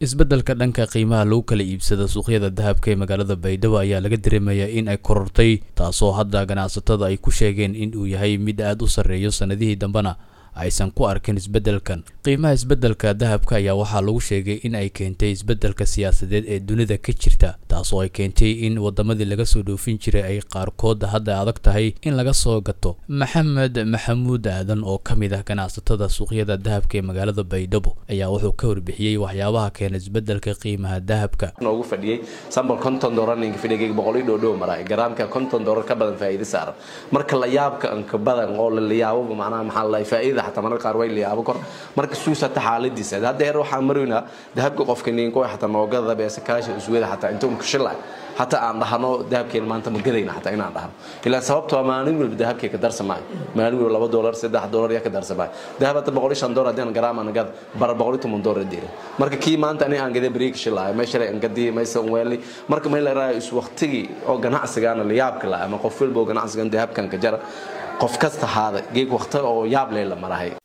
isbeddelka dhanka qiimaha lagu kala iibsada suuqyada dahabka ee magaalada baydhabo ayaa laga dareemayaa in ay korortay taasoo hadda ganacsatada ay ku sheegeen in uu yahay mid aada u sarreeyo sannadihii dambena aysan ku arkin isbeddelkan qiimaha isbeddelka dahabka ayaa waxaa lagu sheegay in ay keentay isbeddelka siyaasadeed ee dunida ka jirta taasoo ay keentay in wadamadii laga soo dhoofin jiray ay qaarkood hadda adag tahay in laga soo gato maxamed maxamuud aadan oo ka mid ah ganacsatada suuqyada dahabka ee magaalada baydhabo ayaa wuxuu ka warbixiyey waxyaabaha keena isbeddelka qiimaha dahabka noogu fadhiyey sambal konton doolar ninka fidhigayga boqol iyo dhoodhow maray garaamka konton doolar ka badan faa'iido saaran marka la yaabka anka badan oo la yaabo macnaha maxaa la faa'iida xataa mararka qaar way la yaabo kor marka suusata xaaladiisa hadda heer waxaan maroynaa dahabka qofka ninko xataa noogada beesa kaasha uswada xataa inta un kashilay hataa aan dhahno dahabkeen maanta ma gadayna xataa inaan dhahno ilaa sababto waa maalin walba dahabkee ka darsamaayo maalin walba laba doolar saddex doolar yaa ka darsamaayo dahab hadda boqol iyo shan doolar haddii aan garaam aan gada bara boqol iyo toban doolar diira marka kii maanta ani aan gaday bariig shilaayo meesha aan gadii maysa un weeli marka may la raayo is waqtigii oo ganacsigaana la yaabka la ama qof walba oo ganacsigan dahabkan ka jara qof kasta haada geeg waqti oo yaab leh la marahay